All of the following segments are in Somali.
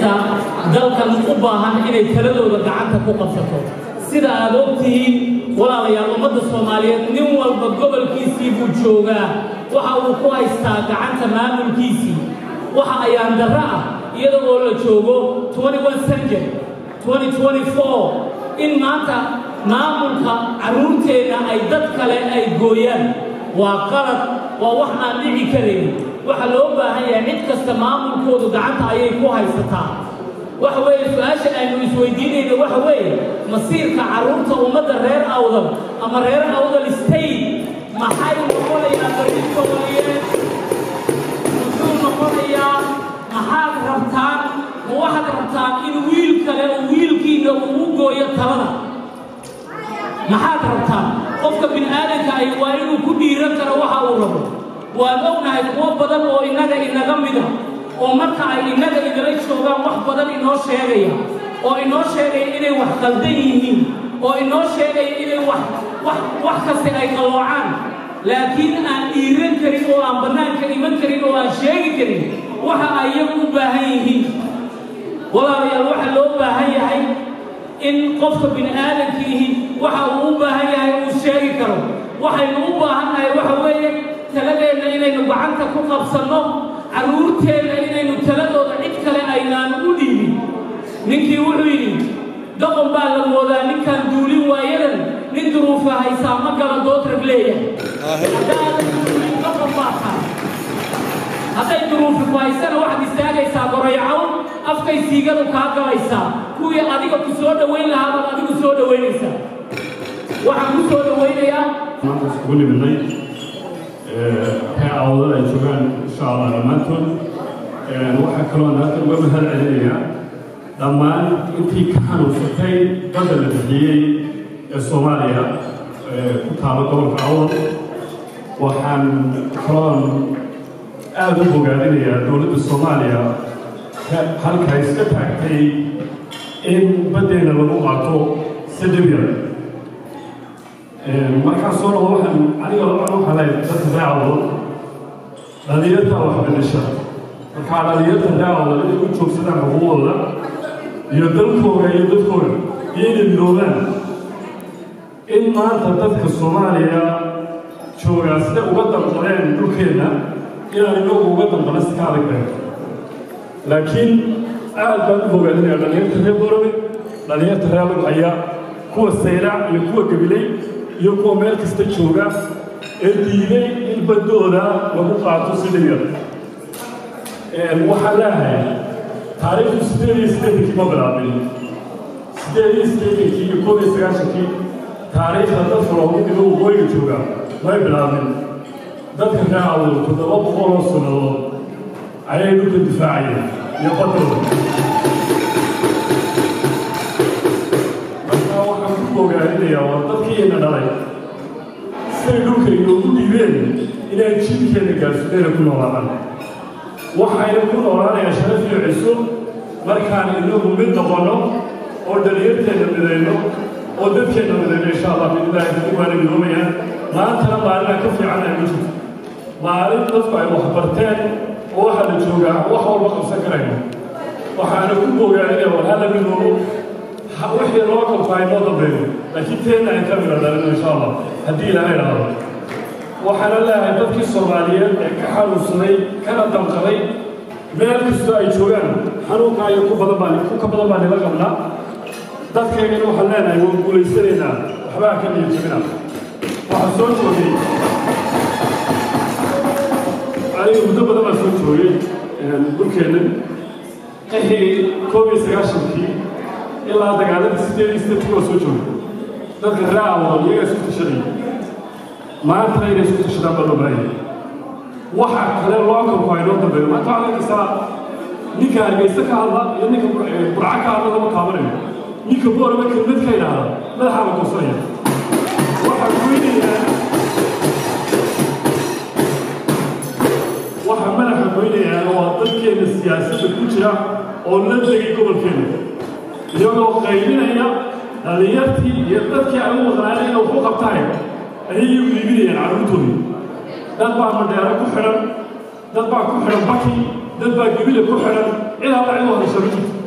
cidda dalkan u baahan inay taladooda gacanta ku qabsato sida aad ogtihiin walaalayaal ummadda soomaaliyeed nin walba gobolkiisii buu joogaa waxa uu ku haystaa gacanta maamulkiisii waxa ayaan darro ah iyada oo la joogo century in maanta maamulka carruurteenna ay dad kale ay gooyaan waa qalad waa wax aan dhici karayn waxa loo baahan yahay cid kasta maamulkoodu gacanta ayay ku haysataa waxa weeye su-aasha aynu isweydiinayno waxa weeye masiirka carruurta ummadda reer awdal ama reer awdal state maxay noqonayaan barritooye muxuu noqonayaa maxaad rabtaan ma waxaad rabtaan in wiil kale oo wiilkiina uu u gooyo talada maxaad rabtaan qofka bini aadanka ay waa inuu ku dhiiran karo waxa uu rabo waan ognahay kuwo badan oo innaga inaga mida oo marka ay innaga inala joogaan wax badan inoo sheegaya oo inoo sheegaya inay wax qaldan yihiin oo inoo sheegaya inay wax wax wax kaste ay qalloocaan laakiin aan dhiiran karin oo aan bannaanka iman karin oo aan sheegi karin waxa ay iyagu u baahan yihiin walaalayaal waxa loo baahan yahay in qofka bini aadamkiihi waxa uu u baahan yahay uu sheegi karo waxaynu u baahannahay waxa weeye taladeenna inaynu gacanta ku qabsanno carruurteenna inaynu taladooda cid kale aynaan u dhiibin ninkii wuxuu yidhi doqon baa la moodaa ninkaan duulin waayadan nin duruufa haysaa ma gala doodrag leeyahay haddaadan duulin doqon baa tahay hadday duruufi ku haysana waxaad istaagaysaa gorayacow afkay siigadu kaa galaysaa kuwii adiga ku soo dhowayn lahaa baad adigu soo dhowaynaysaa waxaan ku soo dhowaynayaa maanta isugu nimidnay ree awdada ay joogaan insha allah dhammaantood waxaa kaloo naagta uga mahad celinayaa dhammaan intii ka xanuunsatay badda la bixiyey ee soomaaliya ku taalo gobolka awdal waxaan kaloon aada u bogaadinayaa dowladda soomaaliya halkaa iska taagtay in baddeenna lagu qaato si dhib yar markaan soo dhawo waxaan aniga waxaan u halay dadka raacdo dhalinyarta wax bedesha markaa dhalinyarta raacdo inay u joogsadaan xuquuqdooda iyo dalkooda iyo dadkooda iyo inay midoobaan in maanta dadka soomaaliya joogaa sida uga damqadeen dhulkeenna inaan inagu uga damqana si ka adag been laakiin aad baan u bogaadinaya dhalinyarta reer borobe dhalinyarta reer lugcaya kuwa saylac iyo kuwa gabilay iyo kuwa meel kasta jooga ee diiday in baddooda lagu qaato si dhib yar waxaan leeyahay taariikhdu sideed iyo siddeetankii ma bilaabin sideed iyo siddeetankii iyo koob iyo sagaashankii taariikhda dadka loogu dhigo waqooyiga jooga may bilaabin dadka raacdu toddoba boqol oo sannadood ayay dhulka difaacayeen iyo baddooda markaa waxaan ku bogaadinayaa waa dadkiina dhalay siday dhulka inoogu dhiibeen inay jidkeena gaarsideena ku noolaadaan waxayna ku noolaanayaa sharaf iyo ciso markaan inagu mid noqonno oo dhalinyarteenna midayno oo dadkeenna midayno insha allah biidnillaahi kadib waana midoobayaan maantana maalinaa ka fiican ay ma jirto maalin dadku ay wax barteen oo waxaa la joogaa wax walba qabsan karayno waxaana ku bogaadinaya war hala midoobo wixii loo kalfaa inoo dambeeyo laakiin teenna aan ka mida dhalino insha allah haddii ilaahay dhahdo waxaana leeyahay dadkii soomaaliyeed ee ka xanuunsaday kana damqaday meel kastoo ay joogaan xanuunkaa iyo ku badan baan ku ka badan baan nila qabnaa dadkaygana waxaan leenahay waan guulaysanaynaa waxbaa ka niyad jebina waxaa soo joogay aniga muddo badan baan soo joogay dhulkeennan qixii koob iyo sagaashankii ilaa dagaaladii sideed iyo siddeedkii waa soo joogay dadka raacawoo iyagaa isku tashanaya maantana inay isku tashadaan baa loo baahaya waxa kale loo kalku aynoo dambeeyo maanta waxaa arkaysaa ninka hargeysa ka hadla iyo ninka burca ka hadla lama taabanayo ninka boorama kelmad ka idhaahda madaxaa la goosanaya waxaa goynayaa waxaa madaxa goynayaa waa dadkeena siyaasadda ku jira oo la degay gobolkeena iyagoo qaybinaya dhalinyartii iyo dadkii ay u maqnaaneen inay waxu qabtaan ayay iyagu iibinayaan carruurtoodii dad baa madheero ku xidhan dad baa ku xidhan baki dad baa gebile ku xidhan cid alla cid u hadasha ma jirto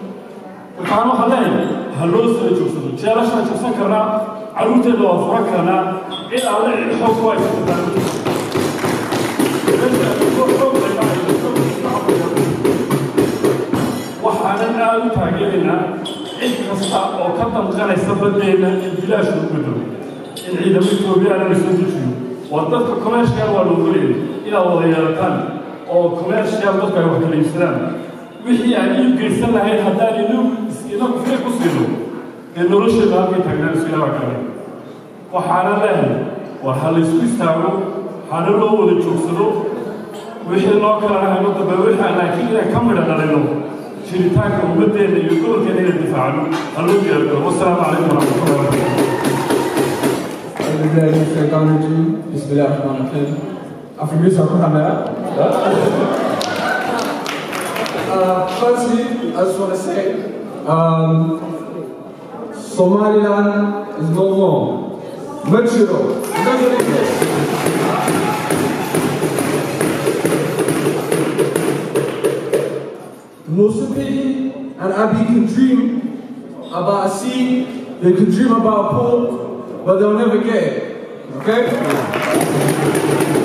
markaan waxaan leeyahay ha loo soo joogsado jeelashaan joogsan karnaa carruurteeda waa furan karnaa cid alle cid xoog ku haysataa waxaanan aad u taageeraynaa cid kasta oo ka danqanaysa baddeenna in bilaash lagu bedelo in ciidamo etoobiyana la soo dejiyo waa dadka commercial waa loo golayay inaad wada yeelataan oo commercial dadku ay wax kala iibsadaan wixii aan iib geysan lahayn haddaan inu inagu firi ku siino ee nolosheeda halkay taagnaan isu ilaa kale waxaana leehay war ha laysku istaago hana loo wada joogsado wixii loo kala lahayno dambe wixii aan laakiin inaan ka midha dhalino jiritaanka ummaddeena iyo gobolkeena inaan difaacno ha loo diyaargaro wasalaamu calaykum waraxmatullahi wabarakatu أعوذ بالله من الشيطان الرجيم بسم الله الرحمن الرحيم أفريقيا كلها Uh, firstly, I just want to say, um, Somaliland is no more. Metro, never exist. Musupi and Abi can dream about a sea, they can dream about a pork, but they'll never get it. Okay?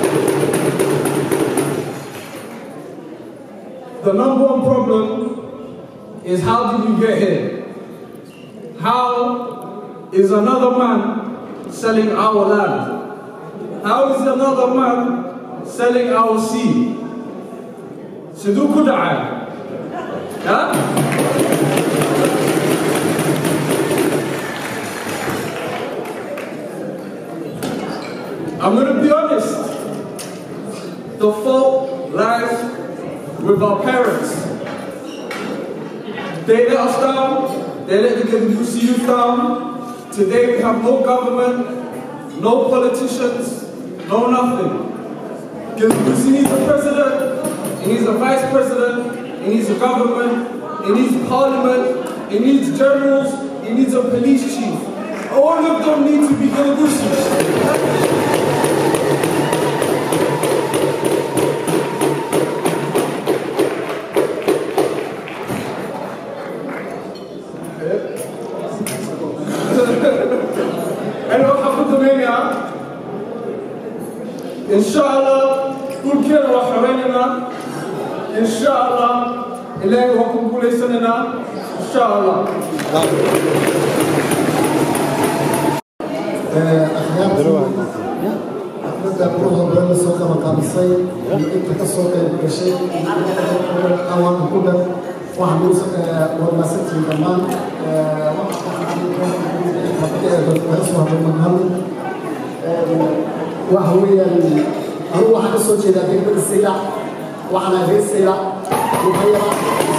The number one problem is how did you get here? How is another man selling our land? How is another man selling our sea? Siduku da'an. Yeah? I'm gonna be honest. The fault lies with our parents. They let us down, they let the Gadigusi youth down. Today we have no government, no politicians, no nothing. Gadigusi needs a president, he needs a vice president, he needs a government, he needs parliament, he needs generals, he needs a police chief. All of them need to be Gadigusi. أنا وحفظ منها إن شاء الله كل كير وحريننا إن شاء الله إلهي وكم كل سننا إن شاء الله أحمد أبوها بلد سوق مقامسي أنت كسوق الشيء أوان كودا وحمد والمسجد كمان وهوية أنا واحد صوتي إذا كنت بالسيلة وأنا في السيلة وهي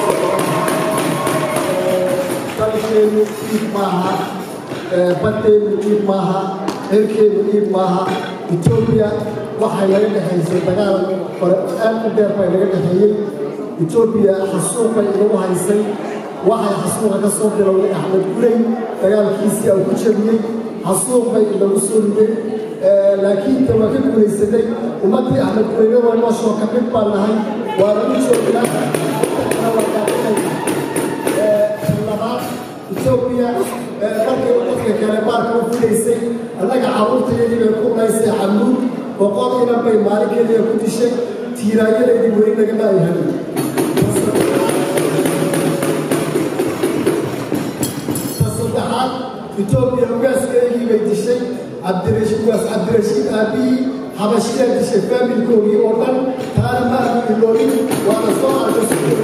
dalkeenu iib maaha baddeenu iib maaha reerkeenu iib maaha etoobiya waxay laga dhexaysay dagaal hore aad u dheer bay laga dhexeeyey etoobiya xasuuqay inagu haysay waxay xasuuqa ka soo bilowday axmed gurey dagaalkiisii aan ku jebiyey xasuuq bay inagu soo riday laakiin ta waa ka guulaysanay ummaddii axmed gureyna waa nooshoo ka mid baan nahay waana u joognaa labaad etoobiya markay dadka kale baarka u filaysay annaga carruurtayadii bay ku dhaysay xamuud boqol inan bay maalin keliya ku dishay tiiraayadaydii weli nagama ay helin saddexaad etoobiya ugaaskeygii bay dishay cabdirashiid ugaas cabdirashiid aabihii xabashiyaa dishay faamilkoogii oo dhan taana ma aanu iloolin waana soo arkay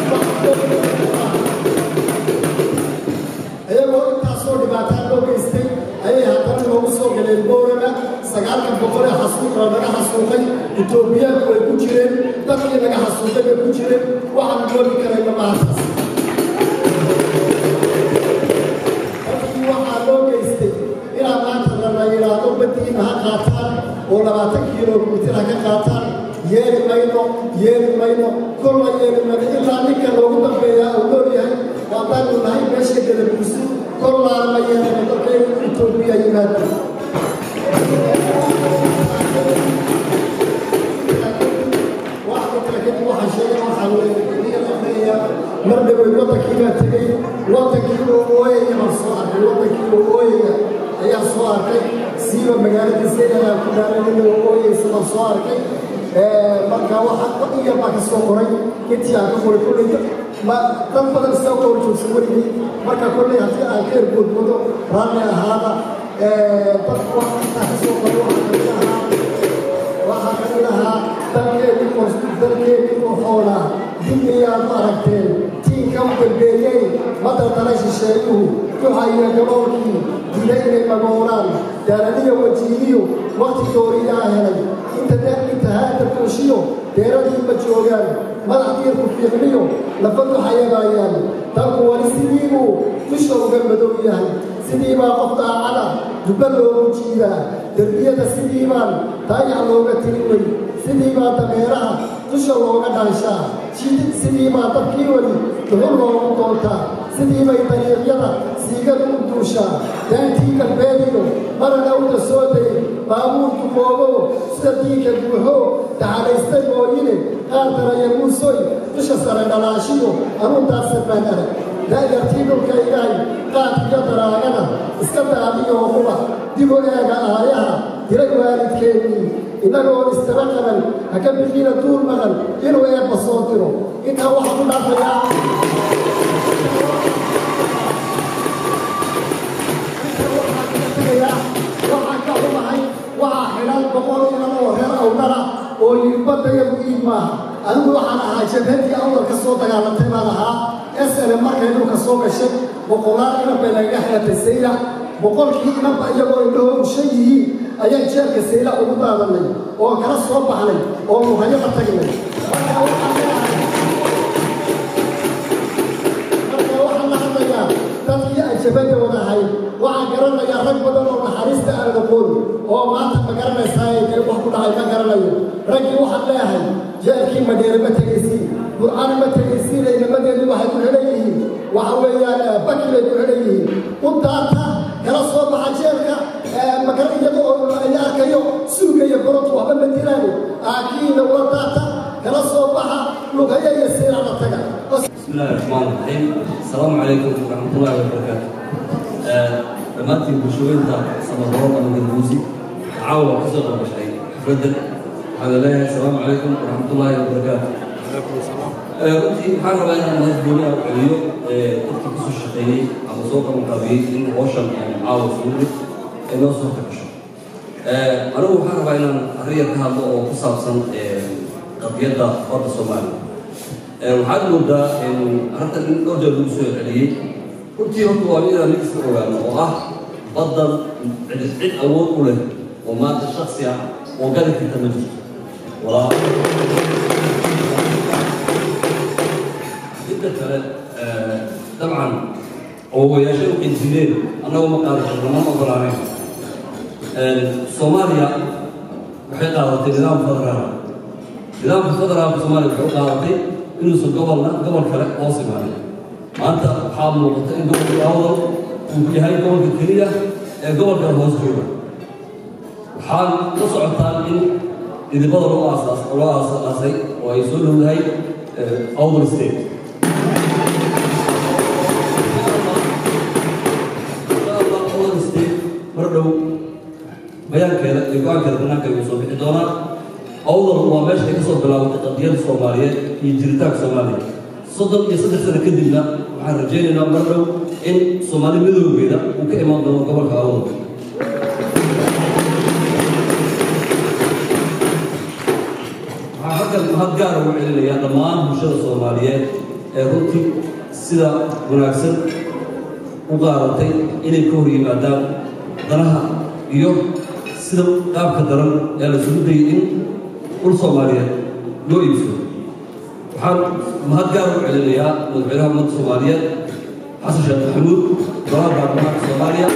iyagoo intaasoo dhibaataan loo geystay ayay haddana noogu soo galeen boorama sagaalkan boqol ee xasuuqa laga xasuuqay etoobiyaanku ay ku jireen dadkii laga xasuuqay bay ku jireen waxaan moogi karayna maantaas dadkii waxaa loo geystay inaa maanta lala yidhaahdo baddiina ha qaataan oo labaatan kilomitir ha ka qaataan yeeli mayno yeeli mayno kolla yeeli mayno ilaa ninka loogu dambeeyaa uu nool yahay waadaanu nahay meesha gadabuusi kollaana ma yeelano dadkay etoobiya yimaado waxaa kale kadib waxaa sheegay waxaa sheegayaa mar dhaweyd waddankiibaa tegey waddankiibuu ooyaya baan soo arkay waddankiibuu ooyaya ayaa soo arkay siiba magaaladii saydagaa ku dhaaranina ooyaysa baan soo arkay marka waxa iya baa ka soo qoray intii aan ka qoray kulley ma dad badan saa u hor joogsan weligii marka kolley haddii aan ka ergoodmado raalli ahaada dadku wax intaa ka soo qoray waxaa kamid ahaa waxaa ka mid ahaa dalkeedii oo dalkeedii oo xoolaa dib iyaad ma aragteen tiinka u dambeeyey madardala shisheeyuhu duxaya gaboolkii dila inay magooraan daaraniyo wajiiliyo waqti dooriyaa helay inta intahaada kuushiyo deeradii ma joogaan madax diirku fiiqniyo lafa duxayabaayaan dalku wali sidiibuu dusha uga madow yahay sidiibaa qof daacada dubba loogu jiidaa derbiyada sidiibaan daayac looga tiri wey sidiibaa dameeraha dusha looga dhaanshaa sidiibaa dabkii weli duxul loogu doontaa sidiibay dariiqyada siigada u duushaa daantii galbeediyo marana uda soo day baabuurku moogo sida diinka buuxo daxalaystay mooyine qaar daraya muusoy dusha sare dhalaashiyo anuuntaasa baan arag daayartii dhulka ilaahay qaadkiyo daraagana iska daadiyoo quba dib u eega aayaha diray waalidkeennii innagoo istaba qaban ha ka bixiina duul maqan inuu eebba soo diro intaa waxaa ku dhaafayaa waxaan ka xumahay waxaa xidhan boqol inan oo reer awdala oo yidbadayadu iid maaha anigu waxaan ahaa jabhadii awdal ka soo dagaalantay baan ahaa sl markay dhulka soo gashay boqolaal inan bay nagaga xilatay sayla boqolkii inanba iyagoo indhaho ushan yihiin ayaan jeelka sayla ugu daadanay oo kala soo baxnay oo muhayada tagnay marka waxaan leeyahay marka waxaan la hadlayaa dadkii aan jabhada wadahay waxaan garanayaa rag badan oo naxariista aan aqoon oo maanta ma garanaysaa ee wax ku dhacay ma garanayo raggii waxaan leeyahay jeelkii madheere ma tegaysiin burcaan ma tegaysiin inamadeedu waxay ku xidhan yihiin waxa weeyaan baki bay ku xidhan yihiin u daata kala soo baxa jeelka magar iyada oo la arkayo suuga iyo borod waxba ma dilaani aakiina ula daata kala soo baxa lugaya iyo siirada taga بسم الله الرحمن الرحيم السلام عليكم ورحمة الله وبركاته dhammaantiin bulshooyinka samadoon ama galguusi caawa ka soo qabashay xafladda waxaan leeyahay asalaamu calaykum waraxmatullaahi wabarakaatu runtii waxaan rabaa inaan mahad gooni ah u celiyo dadkii kusoo shaqeeyey ama soo qabanqaabiyey in hawshan caawa fuuli ay noo soo kagasho anigu waxaan rabaa inaan arrin ka hadlo oo ku saabsan qadiyadda badda soomaaliya waxaad moodaa arrintan in dhowr jeer lagu soo celiyey runtii horta waa inaan mid iska ogaano oo ah baddan cid cid awood u leh oo maanta shaksi ah oo gali karta ma jirto walaa midda kale dabcan awowayaashay u qinjireen annagu ma qaadi karno ma ogolaanayn soomaaliya waxay qaadatay nidaam federaal nidaamka federaalka soomaaliya waxay u qaadatay inuusan gobolna gobol kale hoos imaanin maanta waxaa muuqata in gobolka awdal uu yahay gobolka keliya ee gobolkan hoos jooga waxaan la socotaan in idibada loo aasaas loo aasaasay oo ay soo dhowdahay awdal state awdal state mar dhow bayaankeeda iyo go-aankeeda banaanka ayuu soo bixi doonaa awdal waa meesha ay ka soo bilaabatay qadiyada soomaaliyeed iyo jiritaanka soomaaliya soddon iyo saddex sano kadibna waxaan rajaynaynaa mar dhow in soomaali midoogeeda uu ka imaan doono gobolka awdal waxaan halkan mahad gaara ugu celinayaa dhammaan bulshada soomaaliyeed ee runtii sida wanaagsan u qaadatay inay ka hor yimaadaan danaha iyo sida qaabka daran ee la isugu dayay in dhul soomaaliyeed loo iibsado waxaan mahad gaar u celinayaa madaxweynaha ummadda soomaaliyeed xasan sheekh maxamuud golaha baarlamaanka soomaaliya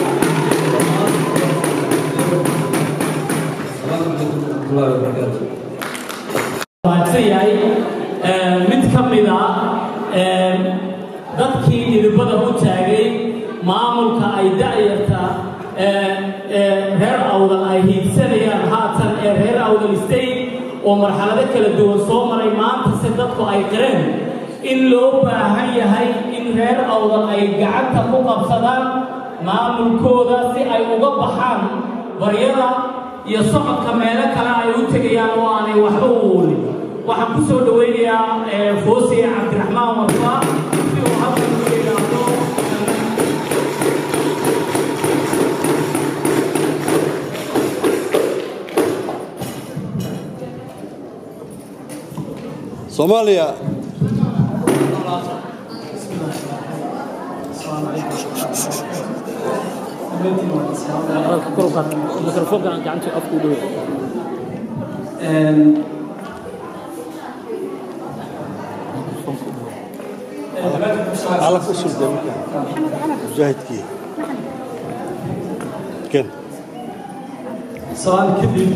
asalaamu calaykum waraxmatullaahi wabarakaatu mahadsan yahay mid ka mid a dadkii idibada u taagay maamulka ay da'yarta reer awdal ay hiigsanayaan haatan ee reer awdal state oo marxalado kala duwan soo maray maanta se dadku ay qireen in loo baahan yahay in reer awdal ay gacanta ku qabsadaan maamulkooda si ay uga baxaan baryada iyo socodka meelo kale ay u tegayaan oo aanay waxba u oolin waxaan ku soo dhowaynayaa foosiye cabdiraxmaan warfaa si uu halkan ku yidhaahdo soomaaliya mikrofoonka gacanta afku dhow calaf u sulda marka mujaahidkii ken salaan kadib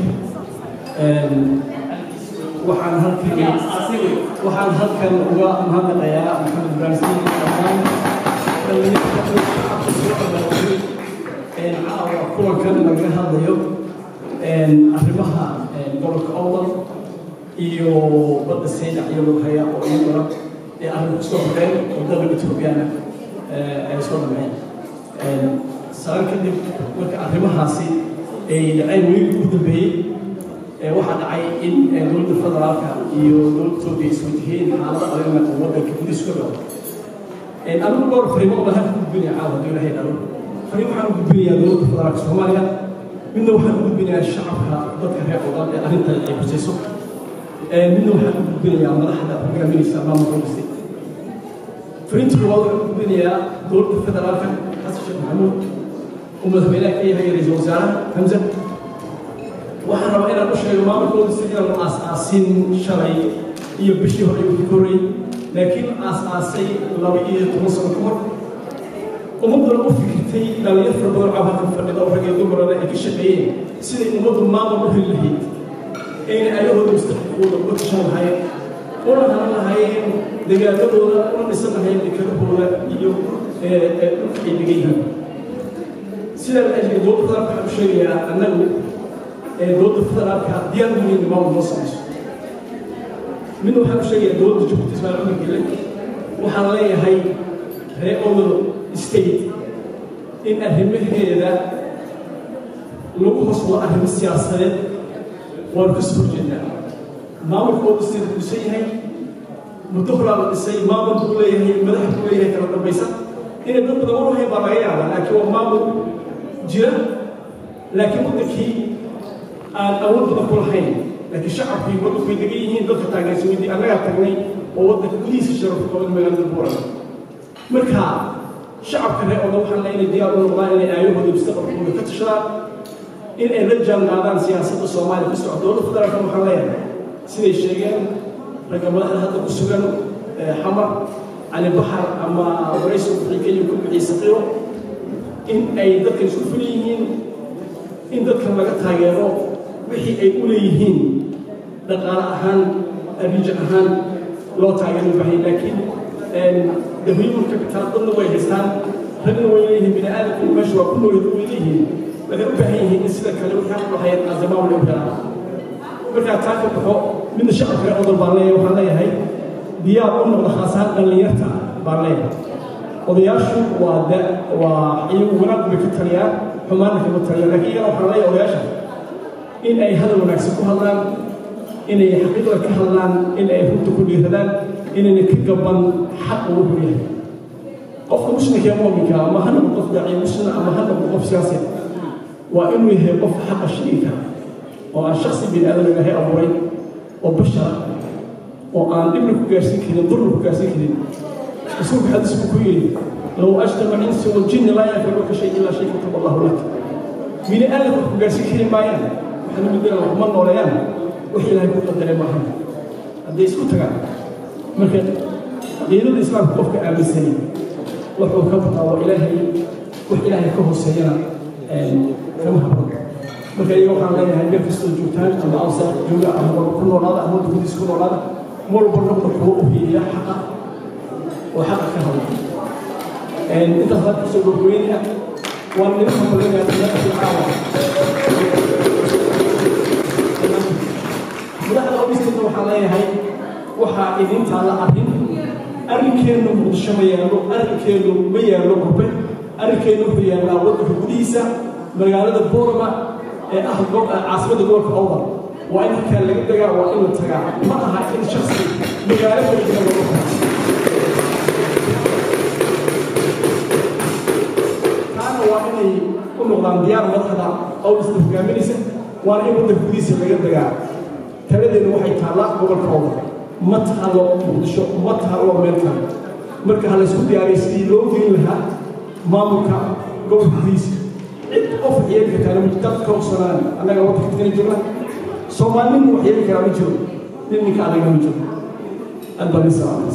waxaan halkan waxaan halkan uga mahadnaqayaa maxamed ibraahim dhammaan dhalinyarada shacabka soo abaabulay caawa kulankan laga hadlayo arrimaha gobolka owdal iyo badda saydac iyo lughaya oo iyaguna ee arrin kusoo horeen wadada etoobiyana ay soo dhameen salaan kadib marka arrimahaasi ay dhaceen weligii ugu dambeeyey waxaa dhacay in dowladda federaalka iyo dowladda etoobiya is wajaheen xaalada adagna oo waddanka gudihiisu ka galo anigu dhowr fariimo baan halka gudbinaya caawa hadduu ilahay dhalo fariin waxaan u gudbinayaa dowladda federaalka soomaaliya midna waxaan u gudbinayaa shacabka dadka reer odan ee arrintan ay khusayso midna waxaan u gudbinayaa madaxda hogaaminaysa maamulka dhisay fariinta koowaad waxaan u gudbinayaa dowladda federaalka xasan sheekh maxamuud oo madaxweynaha ka yahay ra-iisul wasaaraha hamza waxaan rabaa inaan u sheego maamulkooda si inaan aas-aasin shalay iyo bishii hore ugu korray laakiin aas-aasay laba iyo toban sano ka hor ummadduna u fikirtay dhalinyar fara badan cabakan fadhida oo rag iyo dumarana ay ka shaqeeyeen siday ummaddu maamul u heli lahayd ayna ayahooda mustaqbalkooda uga tashan lahaayeen una hanan lahaayeen dagaaladooda una dhisan lahaayeen dekedahooda iyo dhulka ay degan yihiin sidaa ajli dowladda federaalka waxaan u sheegayaa annagu dowladda federaalka diyaar u yihiin maamul noo samayso midna waxaan u sheegayaa dowladda jabuuti ismaaciil cumar gele waxaan leeyahay reer odol state in arrimaheeda lagu hoos wado arrimo siyaasadeed waanu ka soo horjeednaa maamulka oo sida duusan yahay muddo horaa la dhisay maamul buu leeyahay madax buu leeyahay kala dambaysa inay dad badan warahayn baa laga yaabaa laakiin waa maamul jira laakiin waddankii aan awood badan ku lahayn laakiin shacabkii waddanku way degan yihiin dadka taageersan weydii annagaa tagnay oo waddanka gudihiisa sharafka qaban magaalada buuran marka shacabka reer odan waxaan le inay diyaar u noqdaan inay aayahooda mustaqbalkooda ka tashadaan in ay la jaan qaadaan siyaasadda soomaaliya ka socda dowladda federaalka waxaan leeyahay siday sheegeen ragga madaxda hadda ku sugan xamar cali baxar ama waraysi bixi kenya ku bixiyey saqiiro in ay dadkan isku fulan yihiin in dadkan laga taageero wixii ay u leeyihiin dhaqaale ahaan riija ahaan loo taageero bahay laakiin dahwiimul kabitaal dadna way haystaan ragna way leeyihiin bini aadamku meesha waa ku noolid way leeyihiin waxay u baahan yihiin in sida kale waxaan u lahayn azamaam loo helaan markaa taa ka baxo midna shacabka reer odol baan leeyahay waxaan leeyahay diyaar u noqda khaasahaan dhallinyarta baan leeyahay odayaashu waa da waa iyagu wanaag bay ka taliyaan xumaanna kama taliyaan laakiin iyana waxaan leeyahay odayaasha in ay hadal wanaagsan ku hadlaan inay xaqiiqda ka hadlaan in ay runta ku dhiiradaan inayna ka gaban xaq uu wuxuu yahay qofka muslimka ee muuminka ama ha noqdo qof daaciye muslima ama ha noqdo qof siyaasi waa inuu yahay qof xaqa sheegi kara oo aan shaksi bini aadam ilaahay abuuray oo bashara oo aan dhibna ku gaarsiin karin durna ku gaarsiin karin rasuulka xadiis buu ku yidhi low ajtama insi waljinni laa yanfacuka shay ilaa shay kataba allahu lak bini aadam wax ku gaarsiin kari maayaan waxaana midana waxma nooleeyaan wax ilaahay ku qadaray maahan hadday isku tagaan marka caqiidada islaamka qofka aaminsanay wuxuu ka bataa waa ilaahay wax ilaahay ka hooseeyana kama habro marka iyaga waxaan leeyahay meel kastoo joogtaan ama awsa jooga ama walba ku noolaada ama wadda gudiisa ku noolaada mar walba rabna kuwa u hiiliya xaqa oo xaqa ka hadla intaas baan kusoo gobgoynaya waan nidin hambalinayaa madaxda caawa madaxda obisteeda waxaan leeyahay waxaa idin taalla arrin arrinkeennu muqdisho ma yaallo arrinkeennu ma yaallo gurbe arrinkeennu wuxuu yaallaa waddanka gudihiisa magaalada boorama ee ah caasimadda gobolka awdal waa in halkaa laga degaa waa in la tagaa ma aha in shaksi magaalo kala jira lagu taana waa inay u noqdaan diyaar madaxda awdista hogaaminaysa waana in waddanka gudihiisa laga degaa taladeena waxay taallaa gobolka awdal ma taalo muqdisho ma taalo meel kale marka ha laysku diyaariyo sidii loo gelin lahaa maamulka gobolka gudihiisa cid qof yeeli kartaa lama dadka ogsanaan annaga waddanka tagana joogna soomaali nin wax yeeli karaa ma jiro nin ninka adaga ma jiro aad baa nisalaam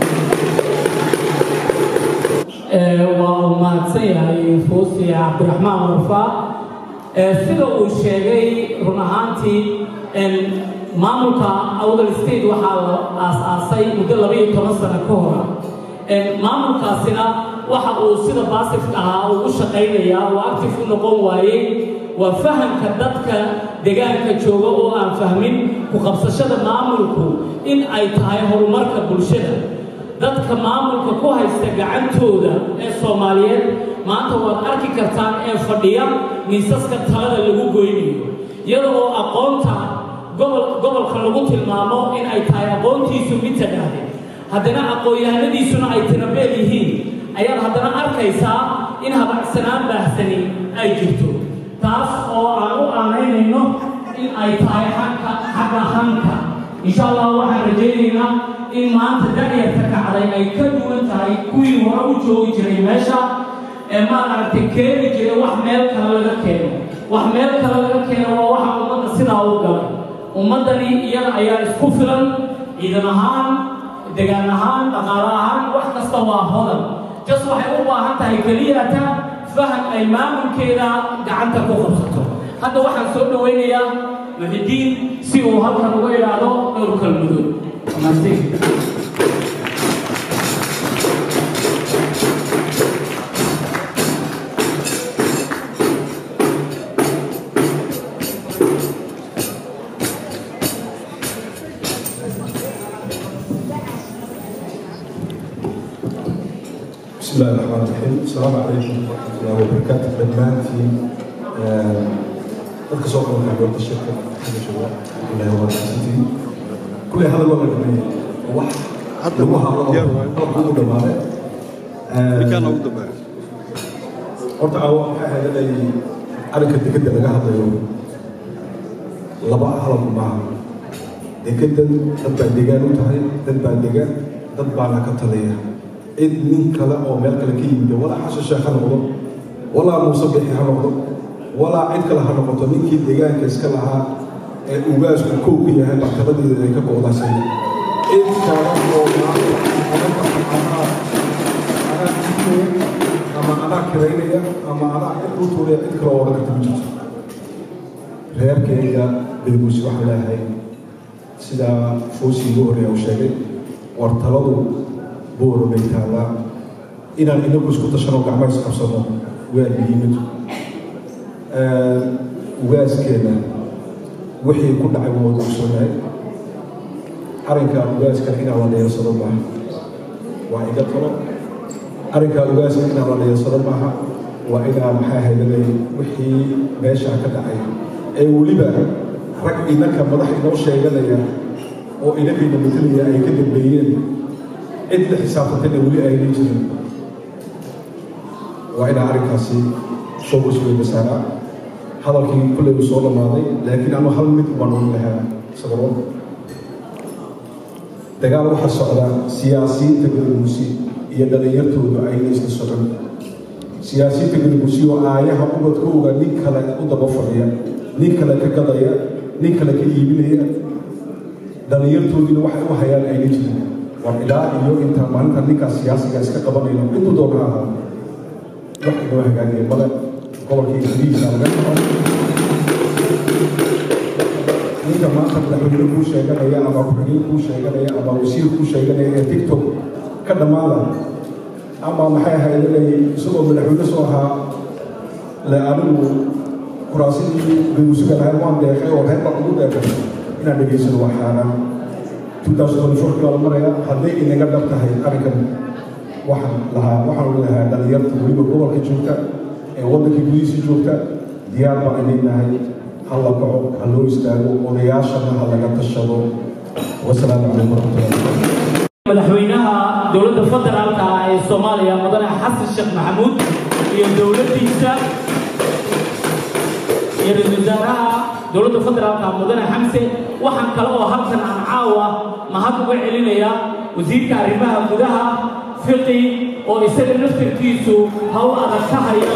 waa uu mahadsan yahay fuusi cabdiraxmaan warfaa sida uu sheegay run ahaantii maamulka awdal state waxaa la aas-aasay muddo labaiyo toban sano ka hora maamulkaasina waxa uu sida baasifka ahaa ugu shaqaynayaa oo actif u noqon waayey waa fahamka dadka deegaanka jooga oo aan fahmin ku qabsashada maamulku in ay tahay horumarka bulshada dadka maamulka ku haysta gacantooda ee soomaaliyeed maanta waad arki kartaan ee fadhiya miisaska talada lagu goynayo iyada oo aqoonta gobol gobolka lagu tilmaamo in ay tahay aqoontiisu mid tadhaahde haddana aqoon-yahanadiisuna ay tirabeel yihiin ayaad haddana arkaysaa in habacsanaan baahsani ay jirto taas oo aan u aanaynayno in ay tahay xagka xagga hanka insha allah waxaan rajaynaynaa in maanta da'yarta kacday ay ka duwan tahay kuwii hore u joogi jiray meesha ee maad aragtay keeni jiray wax meel kale laga keeno wax meel kale laga keeno waa waxa ummadda sidaa u galay ummaddani iyada ayaa isku filan ciidan ahaan degaan ahaan dhaqaale ahaan wax kasta waa hodan jas waxay u baahan tahay keliyata faham ay maamulkeeda gacanta ku qabsato hadda waxaan soo dhawaynayaa muxidiin si uu halkan uga idhaahdo dhowr kalmadood بسم الله الرحمن الرحيم السلام عليكم ورحمة الله وبركاته دمانتي dadka soo qaban kara goobta shirka xagga jooga ilaahay waa mahadsantihiin kulley hadal waa la dhameeyey wax lagu hadlo qalabka ugu dhamaaday horta caawa waxay ahayd inay arrinka dekedda laga hadlayo laba halab maaha dekeddan dad baa degaan u tahay dad baa degaan dad baana ka taliya cid nin kale oo meel kale ka yimid walaa xasan sheekh ha noqdo walaa muuse bixi ha noqdo walaa cid kale ha noqoto ninkii deegaanka iska lahaa ee ugaasku kow ka yahay martabadeeda ay ka go'daasay cid kale oo ama anaa kiraynaya ama anaa cid u tuuraya cid kale oo odhan karta ma jirto reerkayga beelguusi waxaan leeyahay sidaa foosii ugu horreeya uu sheegay war taladu booro bay taallaa inaan inagu isku tashano gacmo isqabsano waa muhiimad ugaaskeena wixii ku dhacay waa wada ogsoonahay arrinka ugaaskana inaan la dheersado maaha waa iga talo arrinka ugaaska inaan la dheersado maaha waa inaa maxaa haydanay wixii meeshaa ka dhacay ee weliba rag inanka madax inoo sheeganaya oo inankayna matalaya ay ka dambeeyeen cid la xisaabtantayna weli aynan jirin waa inaa arrinkaasi focus weyn masaaraa hadalkii kulley uu soo dhammaaday laakiin anu hal mid baan ogi lahaa sababo dagaal waxaa socda siyaasiyiinta gadaguusi iyo dhalinyartoodu ayna isla socon siyaasiyiinta gadaguusi oo aayaha ubadkooga nin kale u daba fadhiya nin kale ka gadaya nin kale ka iibinaya dhalinyartoodiina waxay u hayaan ayna jirin war ilaa iyo intaa maalinta ninkaas siyaasiga iska qabanayno intuu doona ha ahaa wax inoo hagaagaya male gobolkii gudihiisa laga dhaco ninka maanta madaxweyne kuu sheeganaya ama ku-xigeen kuu sheeganaya ama wasiir kuu sheeganaya ee tiktok ka dhammaada ama maxay ahayd inay isagoo madaxweyne soo ahaa le anigu kuraasidii bayuusiga lahayd waan deeqay oo reer baan ugu deeqay inaan dhegaysano waa xaaraan 2024 baa la maraya hadday inaga dhab tahay arrinkan waxaan lahaa waxaan leeyahay dhalinyarta weliba gobolka joogta ee waddanka gudihiisa joogta diyaar baan idin nahay ha la kaco ha loo istaago odayaashana ha laga tashado wasalaamu calaykum waraxmatullahi madaxweynaha dowladda federaalka ah ee soomaaliya mudane xasan sheekh maxamuud iyo dowladdiisa iyo ra-iisul wasaaraha dowladda federaalka mudane xamse waxaan kale oo halkan aan caawa mahad uga celinaya wasiirka arrimaha gudaha fiqi oo isaga naftirkiisu hawl adag ka haya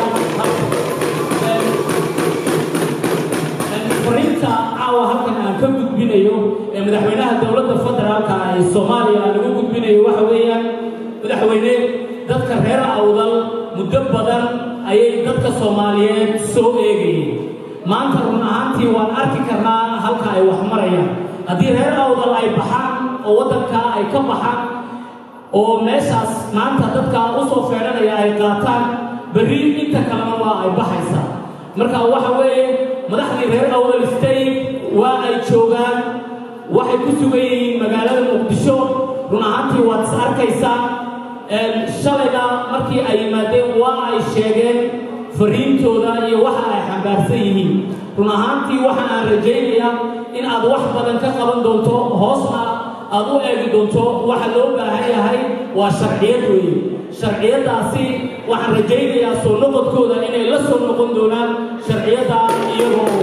fariinta caawa halkan aan ka gudbinayo ee madaxweynaha dowladda federaalka ah ee soomaaliya aan ugu gudbinayo waxa weeyaan madaxweyne dadka reer awdal muddo badan ayay dadka soomaaliyeed soo eegayeen maanta run ahaantii waan arki karnaa halka ay wax marayaan haddii reer awdal ay baxaan oo waddankaa ay ka baxaan oo meeshaas maanta dadka u soo feedhanaya ay qaataan berri inta kalena waa ay baxaysaa marka waxa weeye madaxdii reer awdal state waa ay joogaan waxay ku sugan yihiin magaalada muqdisho run ahaantii waad is arkaysaa shalayna markii ay yimaadeen waa ay sheegeen fariintooda iyo waxa ay xambaarsan yihiin run ahaantii waxa aan rajaynayaa in aad wax badan ka qaban doonto hoosna aad u eegi doonto waxa loo baahan yahay waa sharciyad weeye sharciyadaasi waxaan rajaynayaa soo noqodkooda inay la soo noqon doonaan sharciyada iyagoo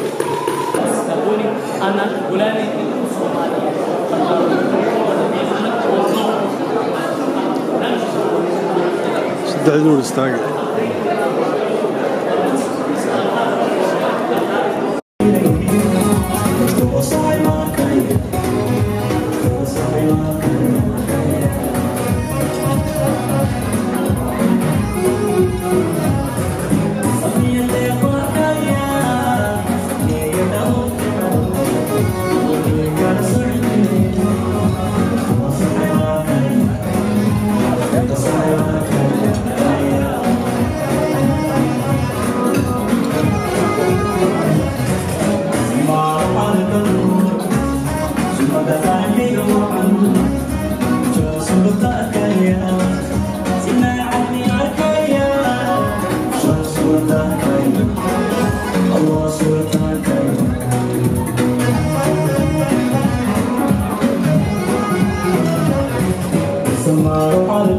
ana gulaani saddex nuur istaaga Tomorrow